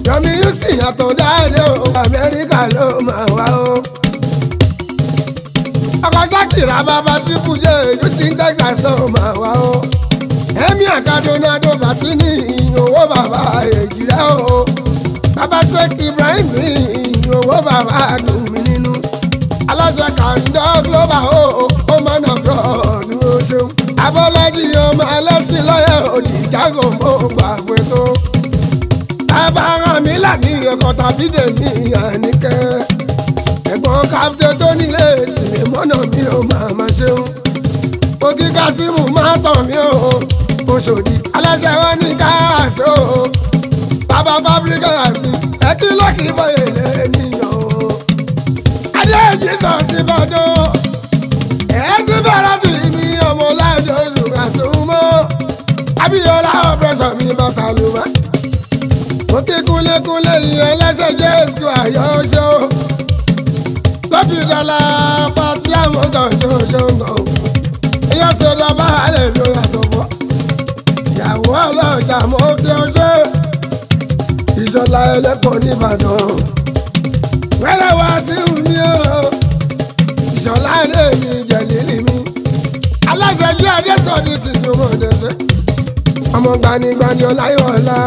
yọmi yusi àtọ̀dáde o amẹ́ríkà ló máa wá o. ọkọ̀ sákìrà bàbá triple j yusi texas ló máa wá o. emir kadonado basini owó bàbá èjìrẹ́ o. bàbá sheikh ibrahim ní owó bàbá dùn mí nínú. aláṣẹ kàńdọ́ global o ó máa nà bọ́ọ̀dù o ṣeun. abọ́lájí ọmọ ẹlẹ́sìn lọ́yẹ̀ òdì jágò mọ́ gbàgbé tó abára mi láti ọkọ̀ tàbí dèmí àníkẹ́. ẹ̀gbọ́n káfíńtì tó nílé ìsìlẹ̀ mọ́nà mi ò máa ma ṣeun. òkè kásímù máa tàn mí o. oṣòdì aláṣẹ wọn ní káàsì o. bàbá fabricas ni ẹ kí lọ́kì bọ́yè lẹ́nìyàn o. adé jesus ti bọ́dọ̀. ẹ̀ ti bẹ̀rẹ̀ tì mí ọmọ láìjọ oṣù kàṣùmọ́. abíyọlá ọ̀pẹ̀sọ̀ mi bàtà ló máa òkè kúnlékúnlé ìyẹn lẹ́sẹ̀ jẹ́ èsù àyọ̀ṣọ́ tóbi dọ́là pàtí àwọn kan ṣoṣo nà ó ìyẹn ṣẹlẹ̀ bá lè lo yàtọ̀ fọ́ ìyàwó ọlọ́jà mọ́ kí ọ ṣe ìṣọ̀lá ẹlẹ́pọ̀ nìbàdàn wẹ́rẹ́ wá sí mi o ìṣọ̀lá ẹ̀dẹ́ mi jẹ̀lílì mi aláṣẹ jẹ́ ẹ̀dẹ́ sọ̀dí kìkì ọmọ ọ̀dẹ́sẹ̀ ọmọ gbanigbani ọláyọ̀ọ́lá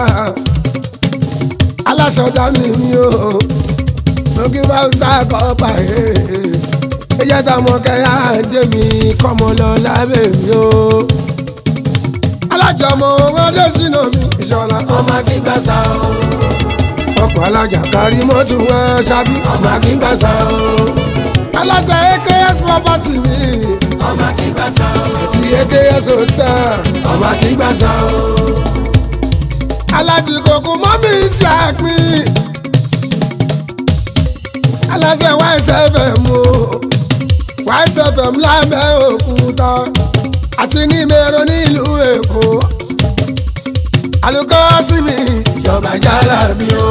aláṣọdá mi mi o lókè bá ń sáàkọ́ pa ẹ̀ ẹ jẹ́ táwọn kẹ́yà dé mi kọ́mọ lọ lábẹ́ mi o. alájà ọmọ ọmọdé sínú mi ìṣọ̀lá ọmọ akíngbàsá o ọkọ̀ alájà kárí mọ́tò wọn ṣábí ọmọ akíngbàsá o aláṣẹ aks property mi ọmọ akíngbàsá o àti aks hotel ọmọ akíngbàsá o alájì kòkó mọ́mí sí àpín aláṣẹ ysfm o ysfm lábẹ́ òkúta àti ní mẹ́rọ nílùú èkó alukọ́ sí mi ìjọba jálá mi o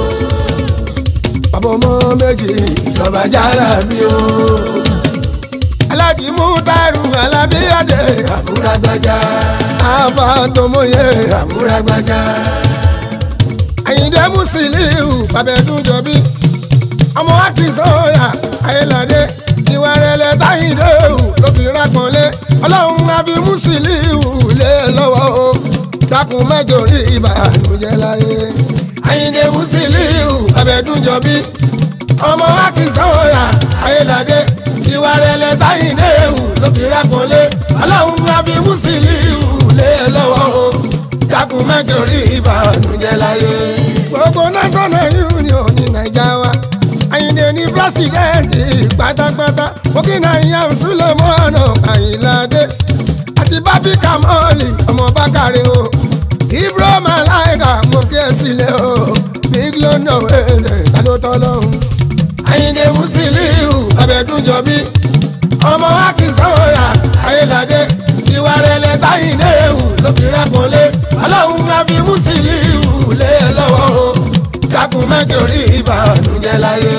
bàbá ọmọ méjì ìjọba jálá mi o alájì mú tàrú alábíyàdé àbúrágbájá àbá tọmọye àbúrágbájá àyìndé musiliu babẹdúnjọbí ọmọ akínsọyà ayéládé ìwà rẹ̀lẹ̀ táyìndé o ló fi rápọnlé ọlọ́run àbí musiliu lé lọ́wọ́ o dákun mẹ́jọ rí ìbànújẹ́ láyé àyìndé musiliu babẹdúnjọbí ọmọ akínsọyà ayéládé ìwà rẹ̀lẹ̀ táyìndé o ló fi rápọnlé ọlọ́run àbí musiliu lé lọ́wọ́ o dákun mẹ́jọ rí ìbànújẹ́ láyé. gbogbo national union ní naija wa àyìndé ní pírẹsidẹ́ǹtì pátápátá òkìnà ìyàn sulemọ́nà àyìnládé àti bábí kamọ́ọ̀lì ọmọ bákàrẹ́ o ibro malaika mo kí ẹ sílẹ̀ o big london wẹ̀lẹ̀ tálótọ́ lọ́hùn. àyìndé musiliu abẹ́dúnjọbí ọmọ akínsọ́ọ̀yà ayéládé ìwà rẹ̀lẹ̀ táyìndé ewu ló fi rẹ́pọ̀lé ọlọ́run máa fi musiliu lé lọ́wọ́ o dákun mẹ́jọ rí ìbànújẹ́ láyé.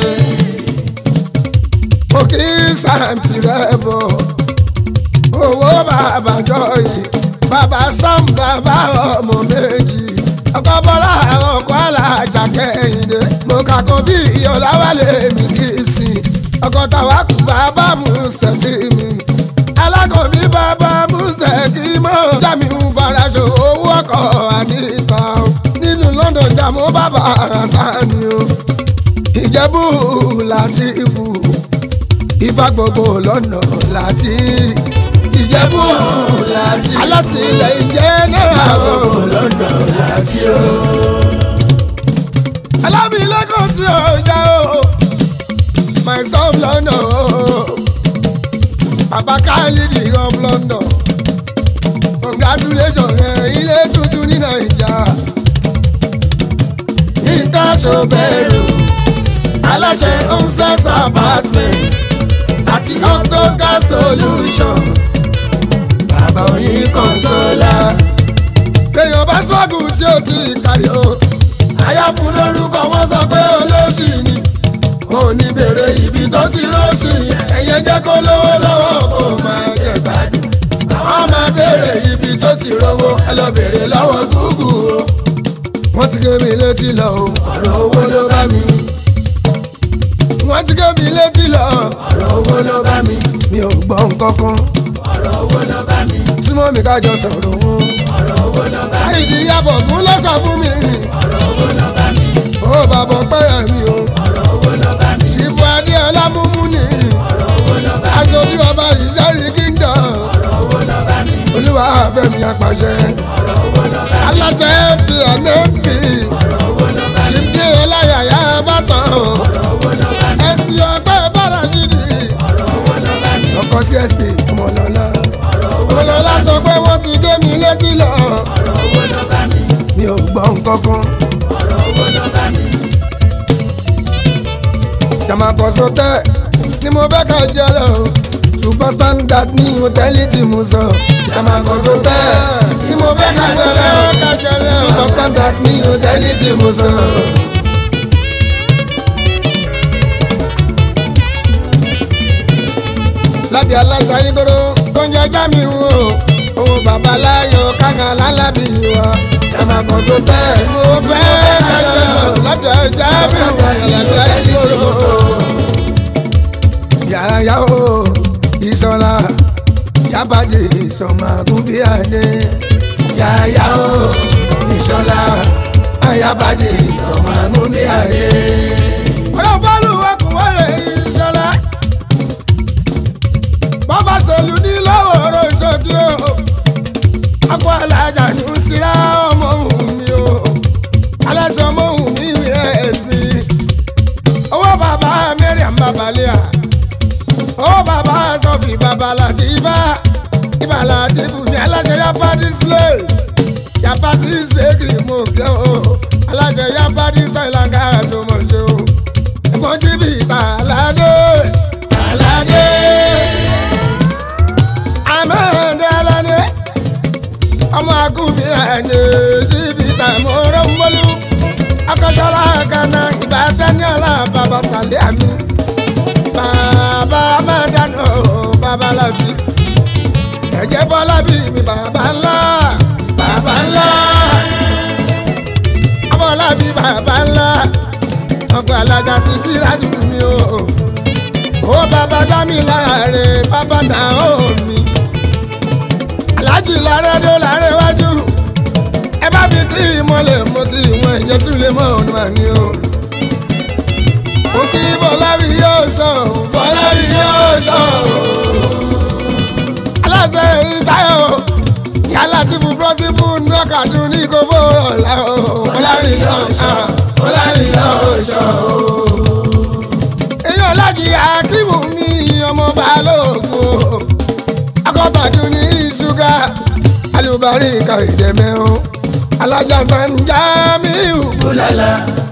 mo kí sàǹtì rẹ̀ bọ̀ owó bàbá jọyì bàbá sam bàbá ọmọ méjì ọkọ bọlá ọkọ alájà kẹ́hìndé mo kà kó bí ìyọláwálé mi kì í sìn ọkọ tàwa kù bàbá mùsùlùmí mi alákọ̀ọ́bí bàbá mùsùlùmí mọ́ jami ń faraṣọ owó ọkọ̀ àdìgbà nínú London jàmú bàbá sani o ìjẹ́bù láti ìfù ìfà gbogbo lọ́nà láti ìjẹ́bù láti alátìlẹyìn jẹ́ náà gbogbo lọ́nà láti o alábìlẹ́kọ̀ọ́ sí ọjà o my son London o bàbá Khalidi of London congratulations ẹ ilé tuntun ní Naija nǹkan ṣòbẹ̀rù aláṣẹ onset apartment àti octoca solution bàbá oyin consola èèyàn bá sọ́ọ̀gù tí ó ti kárí o àyà fún lórúkọ wọn sọ pé olóṣì ni wọn ò ní bèrè ibi tó ti rọ́ọ̀ṣì ẹ̀yẹ jẹ́ kó lówó lọ́wọ́ kó máa jẹ gbádùn àwọn máa bèrè ibi tó ti rówó ẹ lọ bèrè lọ́wọ́ gúgù o wọ́n ti gé mi létí lọ o ọ̀rọ̀ owó ló bá mi wọ́n ti gé mi létí lọ ọ̀rọ̀ owó ló bá mi mi ò gbọ́ nǹkan kan ọ̀rọ̀ owó ló bá mi tí mo mi kájọ sọ̀rọ̀ wọn. ọ̀rọ̀ owó ló bá mi sáyidì yabọ̀ kún lọ́sọ̀ fún mi ọ̀rọ̀ owó ló bá mi ó bàbọ̀ pẹ́yà mi o ọ̀rọ̀ owó ló bá mi ṣìbù adéọlá múmú ni ọ̀rọ̀ owó ló bá mi aṣojú ọba ìṣẹ́rí kíndọ̀ ọ̀rọ̀ owó ló bá mi olúwa fẹ́mi apàṣẹ ọ̀rọ̀ owó ló bá mi aláṣẹ mp nmp ọ̀rọ̀ owó ló bá mi ṣìbí ọláyàyà bàtàn ọ̀rọ̀ owó ló bá mi ẹsì ọgbẹ́ bàràṣìdì ọ̀rọ̀ owó ló bá mi ọkọ csp ọmọlọ́lá ọ̀rọ̀ owó ọmọlọ́lá sọ pé wọ́n ti gé mi létí lọ ọ̀rọ̀ owó ló bá mi mi ò gbọ́ nǹkan kan. ọ̀rọ̀ owó ló bá mi jàmàkọ́sọ tẹ́ ni mo fẹ́ ká jẹ́ lọ super standard ní hòtẹ́ẹ̀lì tí mo sọ. jàmàkọ́sọ tẹ́ ni mo fẹ́ ká jẹ́ lọ super standard ní hòtẹ́ẹ̀lì tí mo sọ. lábẹ́ aláṣà ìgboro tó ń jẹjá mi wò owó babaláyọ̀ kága lálábì wa. jàmàkọ́sọ tẹ́ mo fẹ́ ká jẹ́ lọ lọ́dọ̀ ẹja mi wò aláṣà ìgboro yàrá o ìsọlá yabade ìsọmọgúnbíàdé yàrá o ìsọlá ayabade ìsọmọgúnbíàdé. ọ̀rọ̀ bọ́ọ̀lù ọkùnrin ìsọlá bàbá sọlù ní lọ́wọ́rọ́ ìṣòkì o akọ alájà ní síra ọmọ òun mi o aláṣọ ọmọ òun mi rẹ̀ ẹ̀sìn owó bàbá mẹ́rin àbábalẹ̀ à ó bàbá sọfì bàbá láti ibà ibà láti ibùsùn aláṣẹ yapa display yapa display mo kẹ́ o aláṣẹ yapa display langa tó mọ̀ ṣe o ẹ̀gbọ́n sí bí ìta aládé aládé amẹ́rẹ̀ndé aládé ọmọ akúbi ẹni sí bí ìta mọ̀ọ́rọ̀ mọ́lú akọ́sọ́lá kaná ìbátan ní alábàbà tàlẹ́ àmì bàbá máa dáná o bàbá láti ẹ̀jẹ̀ bọ́lá bí mi bàbá ńlá bàbá ńlá bọ́lá bí bàbá ńlá ọgbà alájà sí kí lájú mi o ó bàbá dá mi láre bàbá dá ó mi alájì láre dó láre wájú ẹ bá fi kí ìmọ̀lẹ̀ mo kí ìwọ̀n ìjẹ́sí lè mọ̀ ọ́nà ni o mo kí bọ́lárí yóò sọ bọ́lárí yóò sọ. aláṣẹ ìtayọ̀ yálà tí mo bọ́ sí fún nọ́ọ̀kàdún ní kókó ọ̀la o bọ́lárí yóò sọ bọ́lárí yóò sọ. èèyàn láti akíwù mi ọmọ balógun akọ́tàdún ní ṣúgà alùbárí kàrídẹ́mẹ́rún alájà sanjamiu búlálà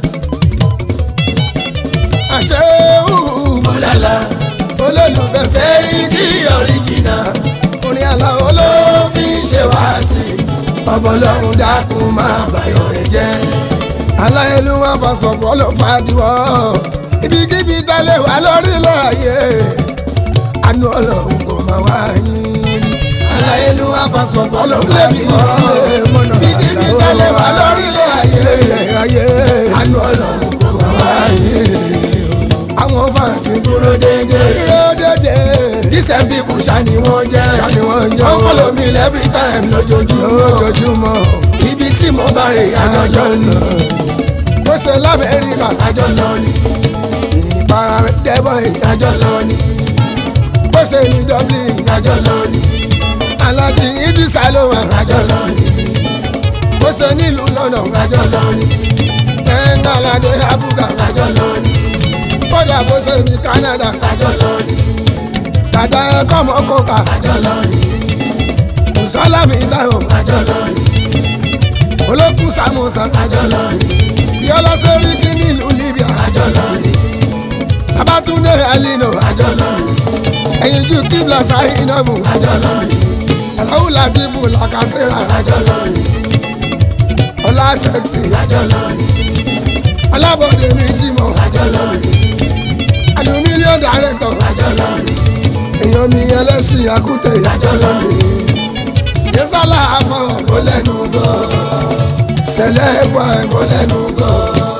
àṣẹ́wù búlálà olólùfẹ́ sẹ́rí kí ọ̀ríjìnà orin àlàó ló fi ń ṣe wá sí i ọbọlọ́run dákun máa bàyọ̀ rẹ̀ jẹ́ aláyélúwà pásítọ̀ pọ́lọ́ fàdíwọ́ ibikíbi tẹ́lẹ̀ wà lórílẹ̀ ayé àánú ọlọ́run kò máa wá yín rí aláyélúwà pásítọ̀ pọ́lọ́ fàdíwọ́ ibikíbi tẹ́lẹ̀ wà lórílẹ̀ ayé àánú ọlọ́run kò máa wá yín rí àwọn fans mi dúró dédé. dúró dédé. dísẹ̀ bíbù ṣáni wọ́n jẹ́. ṣáni wọ́n jẹ́ o. wọ́n follow me every time lójoojúmọ́. lójoojúmọ́. ibi tí mo bá rè àjọjọ́ lọ. ó ṣe lamẹ́ríkà. àjọ lọ ni ìpara dẹ́bọ̀ àjọ lọ ni ó ṣe ní dublin. àjọ lọ ni alájí idrisa ló wà. àjọ lọ ni ó ṣe nílùú london. àjọ lọ ni ẹ̀ńgàládé abuga. àjọ lọ ni kódà bó ṣe ní canada. àjọ lọ ni dàda ẹ̀kọ́ mọ́ kóka. àjọ lọ ni sọlámì táwọn. àjọ lọ ni olókùn samusa. àjọ lọ ni yọlá sórí kí nílùú libya. àjọ lọ ni Babatunde Alino àjọ lọ ni ẹ̀yin ju kíbla sáyinabu àjọ lọ ni aláwù láti bù làkàṣẹ́ra àjọ lọ ni ọlá sẹ́ksì àjọ lọ ni alábọ̀dé mi jimọ̀ àjọ lọ ni aluminium director àjọ lọ ni èèyàn mi ẹlẹ́sìn akútẹ̀ àjọ lọ ni yẹsàlá afọwọ́ kó lẹ́nu gbọ́ ṣẹlẹ̀ wà ẹ̀mọ́ lẹ́nu gan.